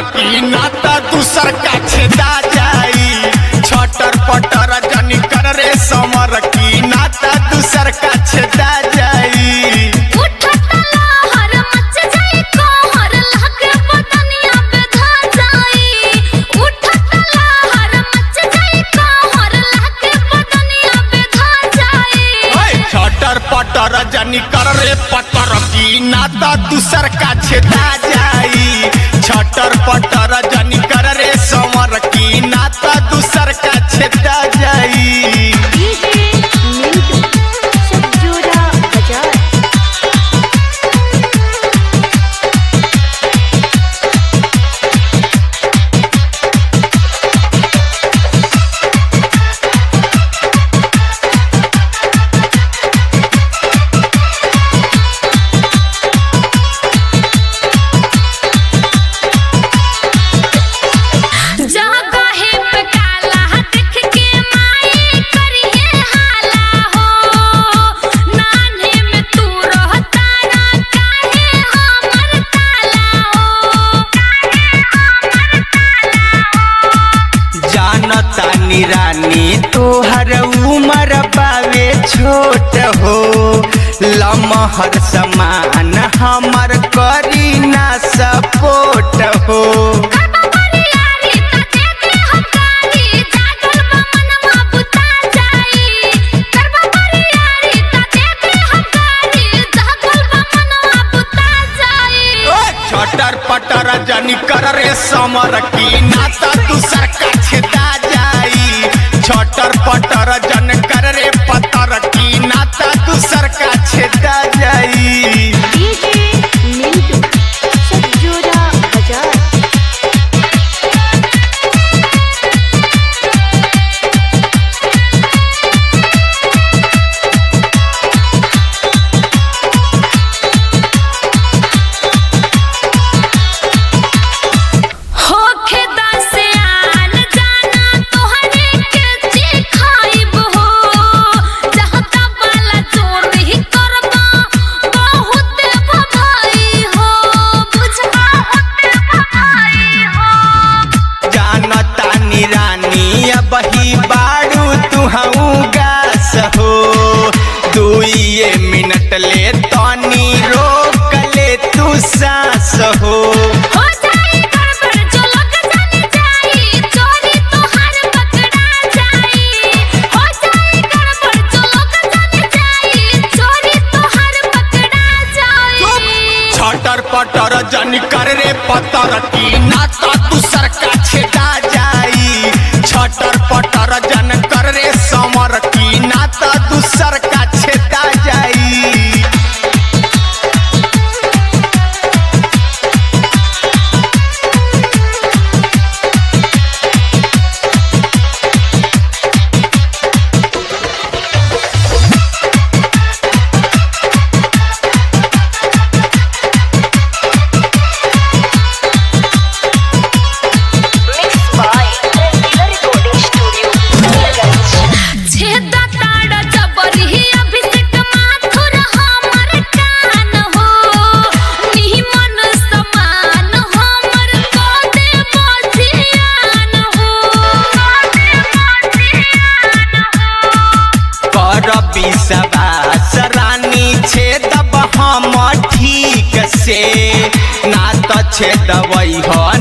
की नाता दूसर का छेदा जाई छटर पटर जनी कर रे समर की नाता दूसर का छेदा जाई उठत लहर मच जाई कहर लागे बदनिया पे धा जाई उठत लहर मच जाई कहर लागे बदनिया पे धा जाई ओए छटर पटर जनी कर रे पटर की नाता दूसर का छेदा जाई छटर पटर जनी कर रे समर की नाता दूसर का छेदा जाई डीजे मिंटू सज्जूरा बाजार जगहे पे काला देख के माई करिए हाला हो नान्हे में तू रहता ना काहे हमर ताला हो काहे हमर ताला हो जानता निरानी तोहर उमर बावे छोट हो लमहर समान हमर करी ना सपोर्ट हो करबा बरियारी त देखे हकारी जागल बा मनवा बुता जाई करबा बरियारी त देखे हकारी जागल बा मनवा बुता जाई छटर पटर जनी कर रे समर की नाता दूसर का छेदा जाई छटर पटर जन कर रे पतर की नाता दूसर का छेदा जाई डीजे मिंटू सज्जूरा बाजार होखे दसे आन जाना तोहरे के चिखाइब हो जहता वाला चोरी करबा बहुत भभाई हो बुझबा बहुत भभाई हो जानता निरानी अब ही बारू तुहू गास हो दुइये मिनट ले तनी रोक ले तू सांस हो हो जाई गड़बड़ जो लोग जाने जाई चोरी तोहार पकड़ा जाई हो जाई गड़बड़ जो लोग जाने जाई चोरी तोहार पकड़ा जाई छटर पटर जन कर रे पतर की नाता दूसर का छेदा जाई छटर पटर जन कर रे समर की नाता दूसर का छेदा जाई छेदा ताड़ा जबरी अभिषेक माथुर हमर कान हो निमन समान हमर कोदे बजियान हो कोदे बजियान हो कर विश्वास रानी छेदब हम ठीक से ना तो छेदबै हो